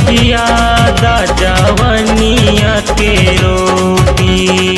खियादा जवनिया के रोटी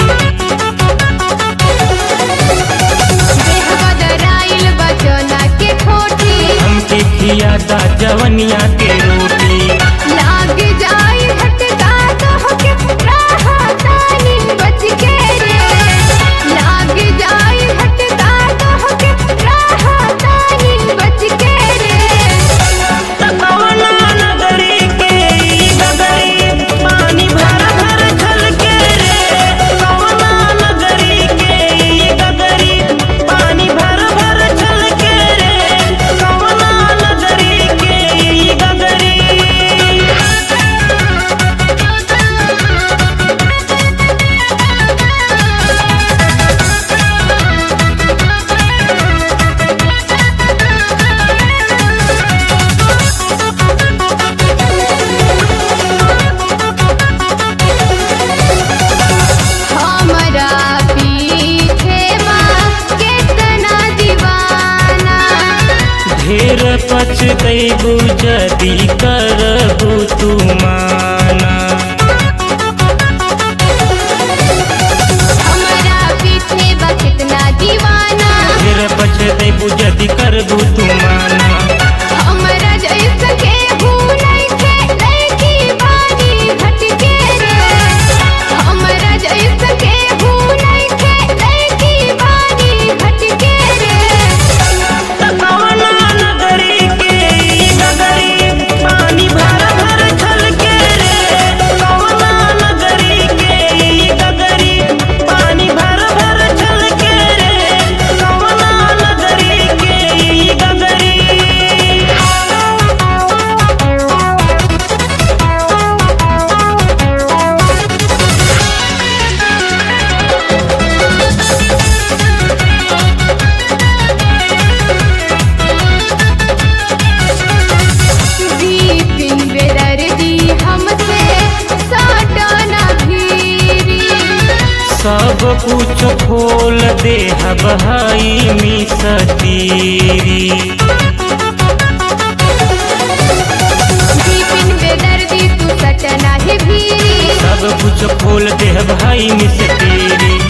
देह बदराइल बचना के खोटी हमके खियादा जवनिया के रोटी लाग जाई भटका तो के राहतानी बच के रे लाग जाई भटका तो के राहतानी बच के रे कवना नगरी के ई गगरी पानी भर भर छलके रे कवना नगरी के ई गगरी पानी भर भर छलके रे कवना नगरी के ई गगरी हमरा पीछे बा केतना दीवाना ढेर पछतैबू जदी करबू तू माना हमरा पीछे बा केतना दीवाना ढेर पछतैबू जदी करबू तू माना हमरा जैसा के भूलै के लड़की बानी भटके रे हमरा जैसा के भूलै के लड़की बानी भटके रे कवना नगरी के ई गगरी पानी भर भर छलके रे कवना नगरी के ई गगरी पानी भर भर छलके रे कवना नगरी के ई गगरी दीपिन बेदर्दी हमसे साटना भीरी सब कुछ खोल दे हई मिसतीरी दीपिन बेदर्दी तू सटना ही भीरी सब कुछ खोल दे भाई मिसतीरी